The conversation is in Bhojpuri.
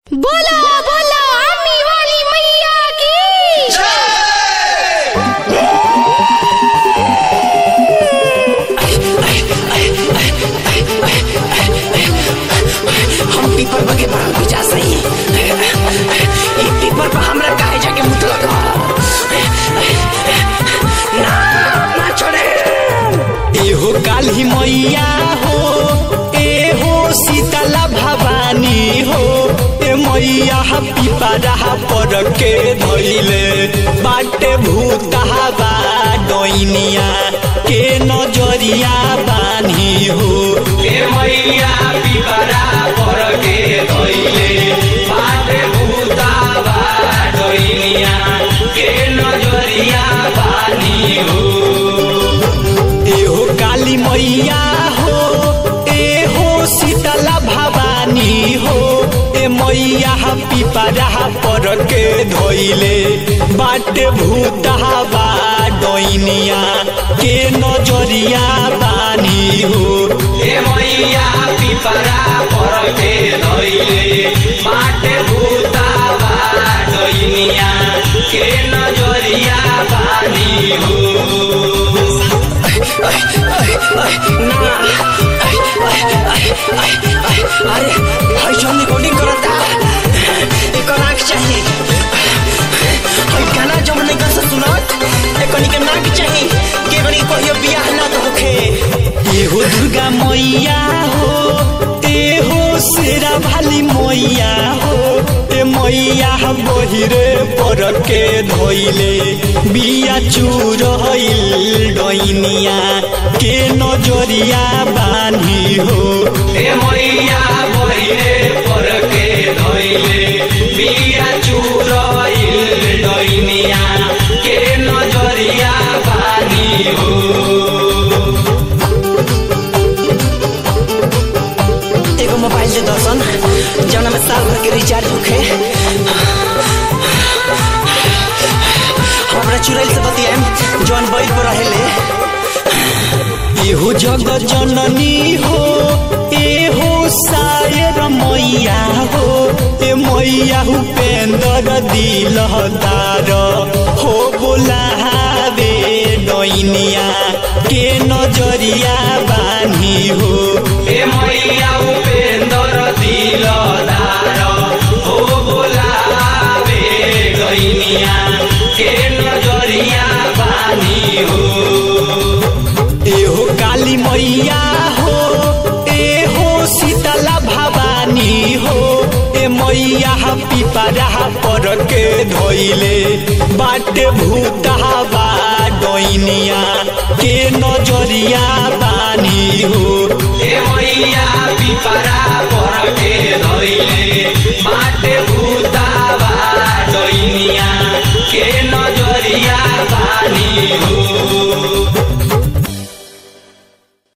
बोलो बोलो आमी वाली मैया की हम पीपर बगे बाहर बुझा सही ई पीपर पर हमरा काहे जाके मुत लगा ना ना छोड़े एहो काली मैया हो एहो शीतला भवानी हो ए मैया पिपरा पर के धैले बाटे भूतहावा डोइनिया के नजरिया बानी हो ए मैया पिपरा पर के धैले बाटे भूतहावा डोइनिया के नजरिया बानी हो एहो काली मैया हो एहो शीतला भवानी हो ए मैया पिपरा पर के धोइले बाटे भूतहावा डोइनिया के नजरिया बानी हो ए मैया पिपरा पर के धोइले बाटे भूतहावा डोइनिया के नजरिया बानी हो अरे हई जो रिकॉर्डिंग करता एकर आँख चाहिए हई गाना जब नहीं कर सुनत एकनी के नाक चाहिए के गनी कहियो बियाह ना तो होखे एहो दुर्गा मैया हो एहो शेरा भाली मैया हो ए मैया बहिरे पर के धोइले बिया चूरहिल डैनिया के नजरिया बानी हो ए मैया बहिरे पर के धोइले बिया चूरहिल डैनिया के नजरिया बानी हो एगो मोबाइल दे दर्शन जौना में साल भर के रिचार्ज होखे हमरा चुड़ैल से बतियाएम जौन बैल पर रहेले एहो जग जननी हो एहो सायर मैया हो ए मैया उपेंद्र दिलदार हो बोलावे डैनिया के नजरिया बानी हो ए मैया उपेंद्र दिलदार हो बोलावे डैनिया के नजरिया बानी हो एहो काली मैया हो एहो शीतला भवानी हो ए मैया पिपरा पर के धोइले बाटे भूतहावा डोइनिया के नजरिया बानी हो ए मैया पिपरा पर के धोइले बाटे